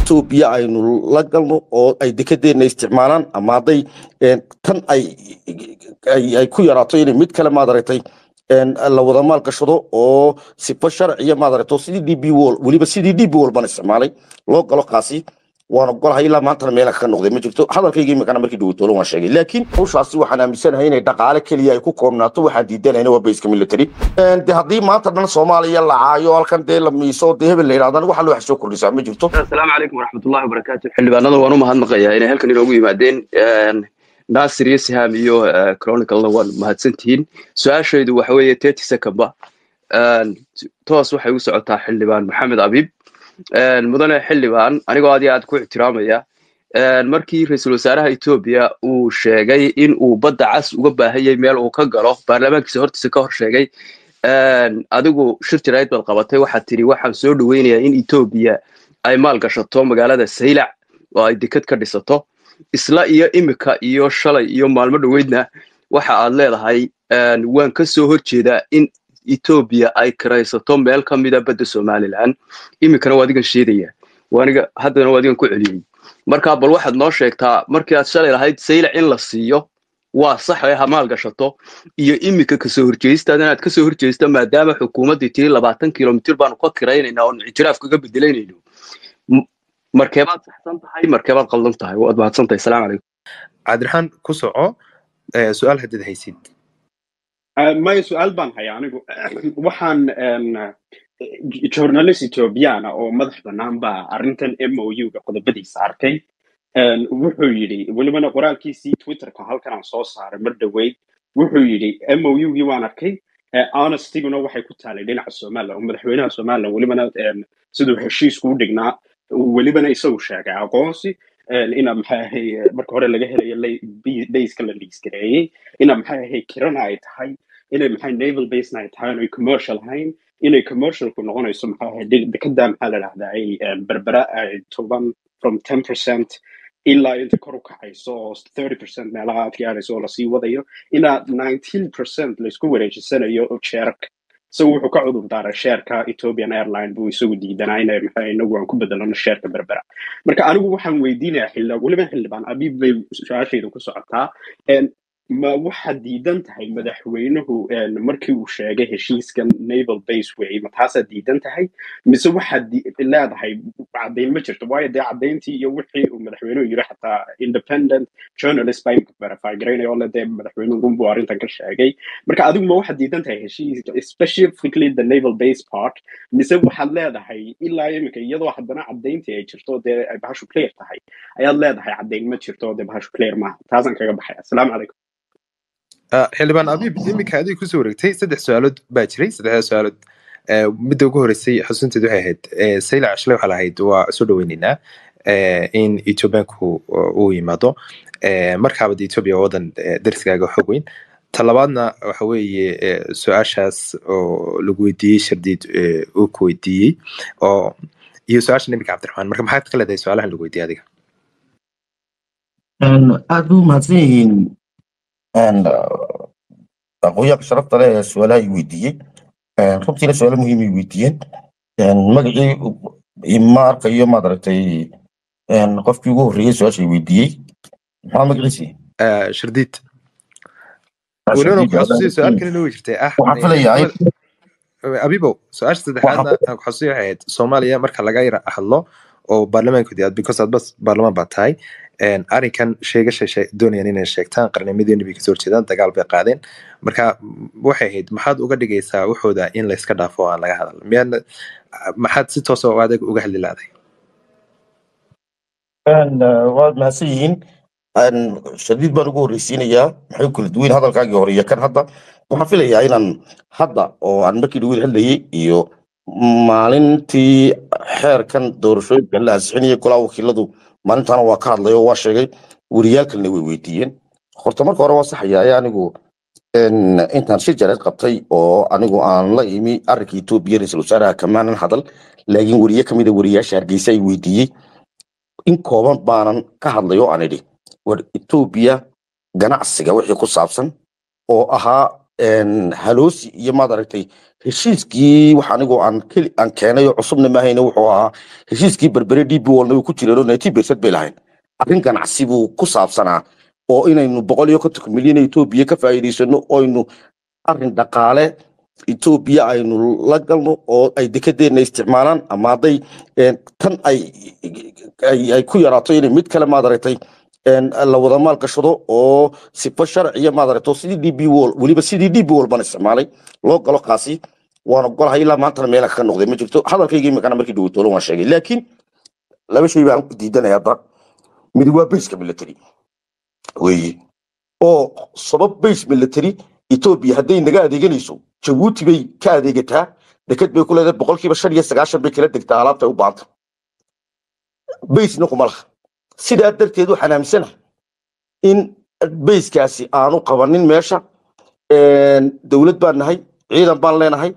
etoobiya aynu la galno oo ay dekedeenna isticmaalaan ama hadday tan ay ay ku yaraato inay mid kale maadaragtay la wada maal gashado oo sifa sharciya maadaragto sidii d b wol weliba sidii d b wol baan isticmaalay loo galo kaasi waan ogolahay ilaa maantana meela ka noqday ma jirto hadalkayga imikana markii dhawatoolo waan sheegay laakiin hawshaasi waxaan aaminsanahay inay dhaqaale keliya ay ku koobnaato waxaan diidanayna waa bayska military de haddii maanta dhan soomaaliya la caayo halkan dee la miiso dee hebel la yidhahdaan waxa loo wax soo kordhisaa ma jirto asalaamu calaykum waraxmatullahi wabarakaatu xildhibaanada waan u mahadnaqayaa inay halkan inoogu yimaadeen nasir iyo siham iyo chroniclena waan mahadsantihiin su-aashaydu waxa weeye thirty secondba toos waxay u socotaa xildhibaan maxamed abiib mudane xildhibaan anigoo aad iyo aad ku ixtiraamaya markii ra-iisul wasaaraha etoobiya uu sheegay in uu badda cas uga baahanyay meel uu ka galo baarlamaankiisa hortiisa ka hor sheegay adigu shir jarayd baad qabatay waxaad tidhi waxaan soo dhoweynayaa in etoobiya ay maal gashato magaalada saylac oo ay deked ka dhisato isla iyo imika iyo shalay iyo maalmo dhoweydna waxa aad leedahay waan ka soo horjeedaa in etoobiya ay kiraysato meel ka mida badda somalilan imikana waa adigan sheedaya waaniga haddana waa adigan ku celiyey marka bal waxaad noo sheegtaa markii aad shalay lahayd saylac in la siiyo waa sax ee hamaal gashato iyo imika kasoo horjeestaadana aad kasoo horjeesta maadaama xukuumaddii tiri labaatan kilomitir baanu ka kiraynayna oon ictiraaf kaga bedelanayno markeebaad saxsan tahay markeebaad qaldan tahay waad mahadsan tahay salaamu calaykum cabdiraxmaan ku soco su-aal haddaad haysid maya su-aal baan haya anigu waxaan journalist ethoobiyaana oo madax bannaan baa arrintan m o u-ga qodobadiisa arkay wuxuu yidhi welibana qoraalkiisii twitterka halkan aan soo saaray mar dhoweyd wuxuu yidhi m o u-gii waan arkay honestiguna waxay ku taalay dhinaca somalilan oo madaxweynaha somalilan welibana siduu heshiisku u dhignaa welibana isagu sheegay aqoonsi ina maxay ahay marka hore laga helayo bayska la liisgareeyey ina maxay ahay kirana ay tahay inay maxay naval basena ay tahay inay commercial ahayn inay commercialku noqonayso maxay ahay dekada maxaa la dhahdaa ay berbera ay toban from ten percent ilaa inta kor u kacayso oo thirty percent meelaha aad gaarayso oo lasii wadayo ilaa nineteen percent laysku wareejisanayo jeerka isagu wuxuu ka cudur daaray sheerka ethiopian airline buu isagu diidanaa inay maxay inagu aan ku bedelano sheerka berbera marka anigu waxaan weydiinayaa xildhibaan weliba xildhibaan abiib bay su-aashayda ku socotaa ma waxaad diidan tahay madaxweynuhu markii uu sheegay heshiiskan naval base way ma taasaad diidan tahay mise waxaad leedahay caddayn ma jirto waayo dee caddayntii iyo wixii uu madaxweynuhu yiri xataa independent journalist baa imka verify garaynaya oo le dee madaxweynuhu runbuu arrintan ka sheegay marka adigu ma waxaad diidan tahay heshiiska specifically the naval base part mise waxaad leedahay ilaa imika iyadoo haddana caddayntii ay jirto dee ay bahashu clear tahay ayaad leedahay caddayn ma jirto dee bahashu clear maaha taasaan kaga baxay asalaamu calaykum xildhibaan abiib iminka adiga kusoo wareegtay saddex su-aalood baa jiray saddexdaa su-aalood midda ugu horeysay xusunteed waxay ahayd saylac shalay waxaa lahayd waa soo dhaweyneynaa in ethoobiyaanku uu yimaado markaaba de ethoobia waa wadan dariskaaga xog weyn talabaadna waxa weeye su-aashaas oo lagu weydiiyey shardiid uu ku weydiiyey oo iyo su-aasha nabiga cabdiraxmaan marka maxaad ka leedahay su-aalahan lagu weydiiyey adiga aad bu mahadsan yihiin aqoonyaanka sharafta leh ee su-aalaha ay weydiiyey runtiina su-aalo muhiim ay weydiiyeen magacii ma arkayo maad aragtay qofkii ugu horreeyey su-aasha ay weydiiyey maxaa magaciisi shardiid welibana ku xasuusiyo su-aal kale loo jirtay ah waxaan filayaa abibo su-aasha saddexaadna aan ku xasuusiyo waxay ahayd soomaaliya marka laga yara hadlo oo baarlamaankoodii aad because aad bas baarlamaan baa tahay arrinkan sheegasha doonayaan inay sheegtaan qarnimadeenni bay kasoo horjeedaan dagaal bay qaadeen marka waxay ahayd maxaad uga dhigaysaa waxooda in layska dhaafo aan laga hadal miyaadna maxaad si toos oo adag uga hadli laaday waad mahadsan yihiin shadiid baan ugu horreysiinayaa maxay u kala duweyn hadalkaagii hore iyo kan hadda waxaan filayaa inaan hadda oo aan markii dhaweyd hadlayay iyo maalintii xeerkan doorashooyinka la ansixinayay golaa wakiiladu maalintaana waa ka hadlay oo waa sheegay wariyaalkalna way weydiiyeen horta marka hore waa saxayaa anigu intaan shir jareed qabtay oo anigu aan la imi arrinka etoobiya ra-iisul wasaaraha kamaanan hadal laakiin weriye ka mida wariyaasha hargeysa ay weydiiyey in kooban baanan ka hadlay oo aan idhi war etoobiya ganacsiga wixii ku saabsan oo ahaa een, haloosi iyo maad aragtay heshiiskii wax anigoo aan keli aan keenay oo cusubna mahayne wuxuu ahaa heshiiskii berbere db walna way ku jireen oo ninety percent bay lahayn arrin ganacsi buu ku saabsanaa oo inaynu boqol iyo kontonka milyan ee etoobiya ka faa'iidaysano oynu arrin dhaqaale etoobiya aynu la galno oo ay dekedeena isticmaalaan ama hadday een, tan ay ay ay ku yaraato inay mid kale maad aragtay een, la wada maal gashado oo sifa sharciya maad aragto sidii db wall weliba sidii db wall baan isticmaalay loo galo kaasi waan ogolahay ilaa maantana meela ka noqday ma jirto hadalkayga imikana markii dhaweytoolo waan sheegay laakiin laba shay baan diidanaya hadda mid waa bayska military weeye oo sabab base military etoobiya hadday naga adeeganayso jabuuti bay ka adeegataa deked bay ku leedahay boqolkiiba shan iyo sagaashan bay kala degtaa alaabta ay u baahanta baysna kuma laha sidaa darteed waxaan aaminsanahay in bayskaasi aanu qabanin meesha een, dowlad baan nahay ciidan baan leenahay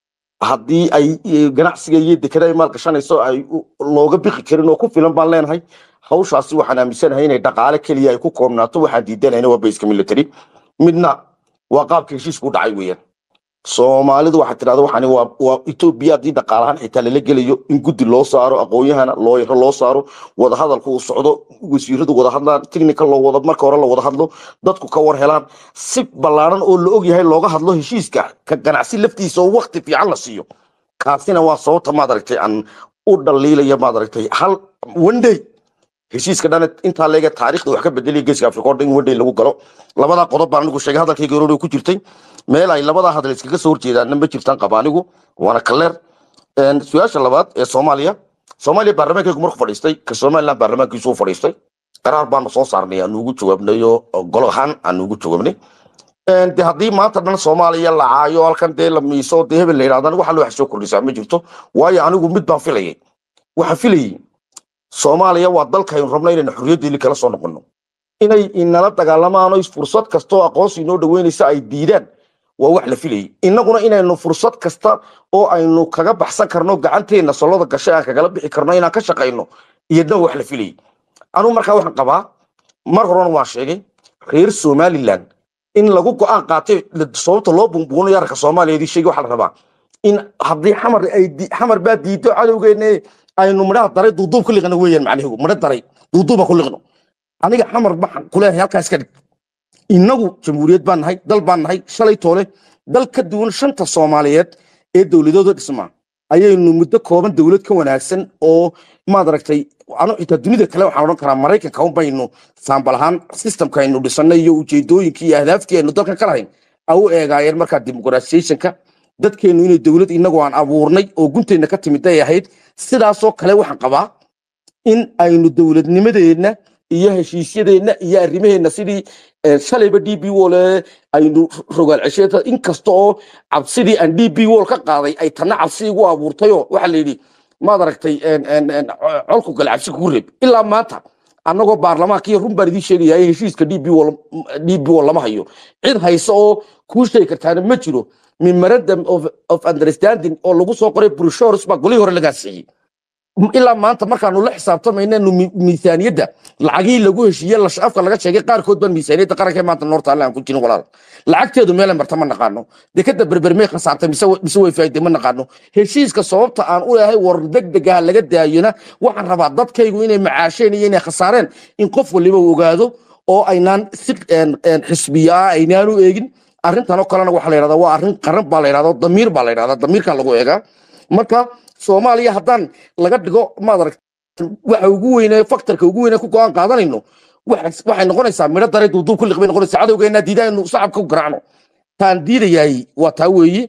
haddii ay eh, ganacsiga iyo dekada ay maal gashanayso ay u- looga bixi karin oo ku filan baan leenahay hawshaasi waxaan aaminsanahay inay dhaqaale keliya ay ku koobnaato waxaan diidanayna waa bayska military midna waa qaabka heshiisku u dhacay weeyaan soomaalidu waxaa tidhahda waxani waa waa etoobiya haddii dhaqaalahaan xitaa lala gelayo in guddi loo saaro aqoonyahana looyaro loo saaro wadahadalku uu socdo wasiiradu wada hadlaan technical loo wada marka hore la wada hadlo dadku ka war helaan si ballaaran oo la ogyahay looga hadlo heshiiska ka ganacsi laftiisa oo wakti fiican la siiyo kaasina waa sababta maad aragtay aan u dhaliilaya maad aragtay hal one day heshiiska dhan intaa leega taariikhda wax ka bedelaya geeska afrika oo dhan in one day lagu galo labadaa qodob baan anigu sheegay hadalkayga hore ku jirtay meel ay labadaa hadal iskaga soo horjeedaanna ma jirtaan qaba anigu waana kaleer Een, su-aasha labaad ee soomaaliya soomaaliya baarlamaankaygu markuu fadhiistay ka somaliland baarlamaankiisu u fadhiistay qaraar baanu soo saarnay aanu ugu jawaabnay oo golo ahaan aanu ugu jawaabnay Een, de haddii maanta dhan soomaaliya la caayo halkan dee la miiso dee hebel la yidhahdana waxa wax soo kordhisaa ma jirto waayo anigu mid baan filayay waxaan filayay soomaaliya waa dalkaynu rabno inaynu xorriyaddeeni kala soo noqono inay inala dagaalamaan oo fursad kasta oo aqoonsi inoo dhaweynaysa ay diidaan waa wax la filayay innaguna inaynu fursad kasta oo aynu kaga baxsan karno gacanteena soloda gashay aan kagala bixi karno inaan ka shaqayno iyadna waa wax la filayay anugu markaa waxaan qabaa mar horena waan sheegay reer somaliland in lagu go-aan qaatay la- sababta loo bumbuunayo arka soomaaliyeedii sheegi waxaa la rabaa in haddii xamar ay di- xamar baa diido cadowgeena aynu midhaha daray duuduub ku liqno weeyaan macnihigu midho daray duuduuba ku liqno aniga xamar maxaan kuleeyahay halkaas ka dhig innagu jamhuuriyad baan nahay dal baan nahay shalay toole dal ka duwan shanta soomaaliyeed ee dowladooda dhismaa ayaynu muddo kooban dowlad ka wanaagsan oo maad aragtay anu xitaa dunida kale waxaan odhan karaa maraykanka un baynu saambal ahaan systemka aynu dhisanay iyo ujeedooyinkii iyo ahdaaftii aynu dalkan ka lahayn a u eegaayeen markaa dimuqraasiyationka dadkeenu inay dowlad inagu aan abuurnay oo gunteenna ka timid ay ahayd sidaasoo kale waxaan qabaa in aynu dowladnimadeenna iyo heshiisyadeenna iyo arrimaheenna sidii eh, shalayba d b wall aynu rogaal cesheeta inkasta oo cabsidii aan d b wall ka qaaday ay tanna cabsi igu abuurtayoo waxaa la yidhi maad aragtay en- en- en, co- colku gale cabsi kugu reeb ilaa maanta annagoo baarlamaanka iyo run baan idiin sheegaya in heshiiska d b wall d b wall lama hayo cid haysa oo kuu sheegi kartaana ma jiro memorandum of, of understanding oo lagu soo qoray broshores baa golihii hore lagaa siiyey ilaa maanta markaanu la xisaabtamaynanu miisaaniyadda lacagihii lagu heshiiye afka laga sheegay qaarkood baan miisaaniyadda qaranka maanta noorta alle aan ku jirin walaal lacagteedu meelay marta ma naqaano dekada berbermey khasaartay mise wa- mise way faa'iiday ma naqaano heshiiska sababta aan u leeyahay war degdegaha laga daayona waxaan rabaa dadkaygu inay macaasheen iyo inay khasaareen in qof waliba uu ogaado oo aynaan si een- een xisbiya ah aynaan u eegin arrintan oo kalena waxaa la yidhahdaa waa arrin qaran baa la yidhahdaa damiir baa la yidhahdaa damiirkaa lagu eegaa marka soomaaliya haddaan laga dhigo maad arag waxa ugu weyne faktorka ugu weyne ku go-aan qaadanayno waxa- waxay noqonaysaa midho dare duuduub ku liqbay noqonaysaa cadowgeena diidaynu shacabka ku garaacno taan diidayahay waa taa weeye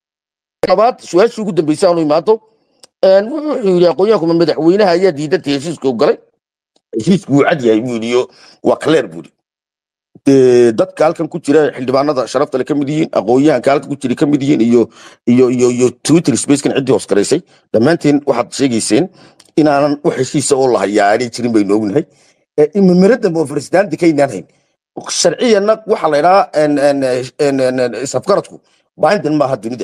labaad su-aashii ugu dambeysay aanu imaado een, wuxuu yidhi aqoonyahankuma madaxweynaha ayaa diidantay heshiiska u galay heshiisku wuu cad yahay buu yidhi iyo waa kaleer buu yidhi dee dadka halkan ku jira xildhibaanada sharafta le ka mid yihiin aqoonyahanka halkan ku jira ka mid yihiin iyo iyo iyo iyo twitter spacekan ciddii hoos garaysay dhammaanteen waxaad sheegayseen inaanan wax heshiisa oo lahayaa aanay jirin baynu ognahay memorandum of understanding kaynaan hayn sharciyanna waxaa la idhahaa isafgaradku bindin maaha dunida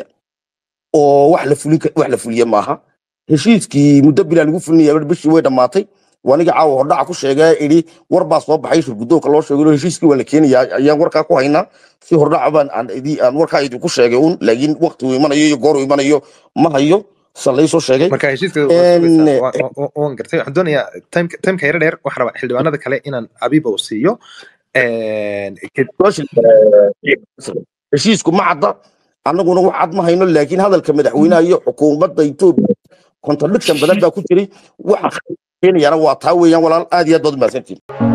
oo wax la fulin ka- wax la fuliye maaha heshiiskii muddo bilaa lagu fulinaya bishii way dhammaatay waniga caawa hordhaca ku sheegay idhi war baa soo baxay shirgudoonka loo sheegay heshiiskii waa la keenayaa ayaan warkaa ku haynaa si hordhaca baan aan idi- aan warkaa idinku sheegay un laakiin waqti uu imanayo iyo goor uu imanayo ma hayo san laysoo sheegay marka heshiiska En, waan gartay waxaan doonayaa timeka timeka yara dheer waxaan rabaa xildhibaanada kale inaan abiba uu siiyo En, kadib- heshiisku ma cadda annaguna wax cad ma hayno laakiin hadalka madaxweynaha iyo xukuumadda etoobiya contradiction badan baa ku jiray waxa keenayana waa taa weeyaan walaal aad iyo aad baad umahadsantiin